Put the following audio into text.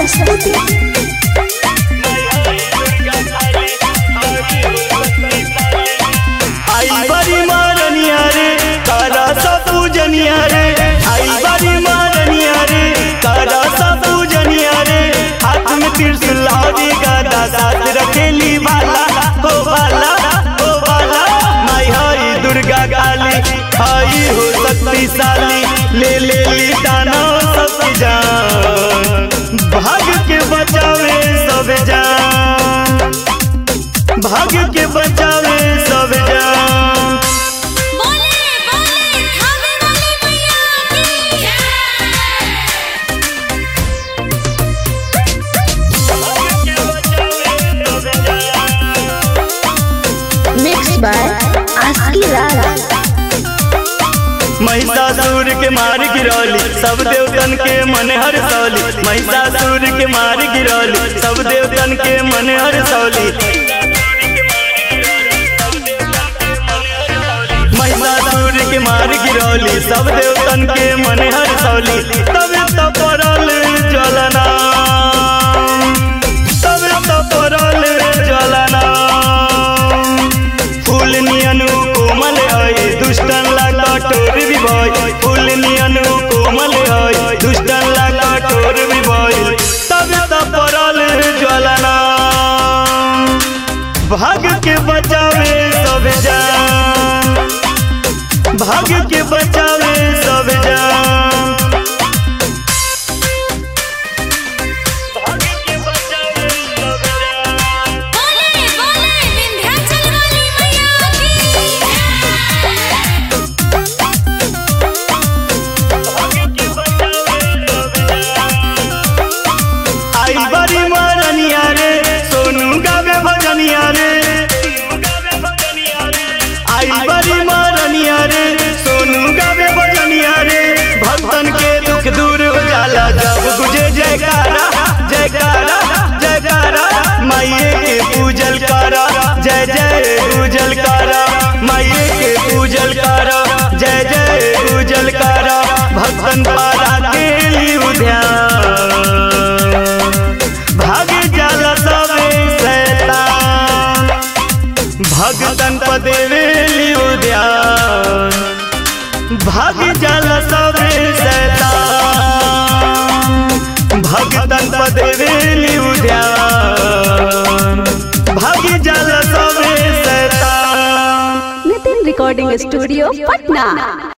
प्रस्तुति आई बड़ी मारनिया रे तारा सा पूजनिया रे आई बड़ी मारनिया रे तारा सा पूजनिया रे हाथ में त्रिशूल हरी गदा साथ रखेली बाला हो बाला हो बाला माई हरी दुर्गा काली आई हो शक्तिशाली ले ले ली दाना सब जान भाग के बचावे सब जान भाग के बचावे सब जान बोले बोले खावे वाली मैया की मिक्स बाय आस्की लाला महिषासुर के मार गिरौली सब देवतन के मन हर सौली महिषासुर के मार गिरौली सब देवतन के मन हर सौली महिषासुर के मार गिरौली सब देवतन के मन हर सौली तब तो पड़ल ज्वलना तब तो पड़ल ज्वलना फूल नियनु कोमल है दुष्टन लागा टोर भी भय फूल नियनु कोमल है दुष्टन लागा टोर भी भय तब तो पड़ल ज्वलना भाग के बचावे सब जान भाग के बचावे सब जान भाग के बचावे सब जान बोले बोले विंध्याचल वाली मैया आई बड़ी मारनिया रे सोनू गावे भजनिया रे आई बड़ी मारनिया रे सोनू गावे भजनिया रे भक्तन के दुख दूर हो जाला जब गुजे जयकारा जयकारा जयकारा माइये के पूजल करा जय जय पूजल करा माइये के पूजल करा जय जय पूजल करा भक्तन पारा के लिए ध्यान भाग जाला सबे शैतान भगतन पदेवेली उद्यान भाग जाला सबे शैतान भगतन पदेवेली उद्यान भाग जाला सबे शैतान नितिन रिकॉर्डिंग स्टूडियो पटना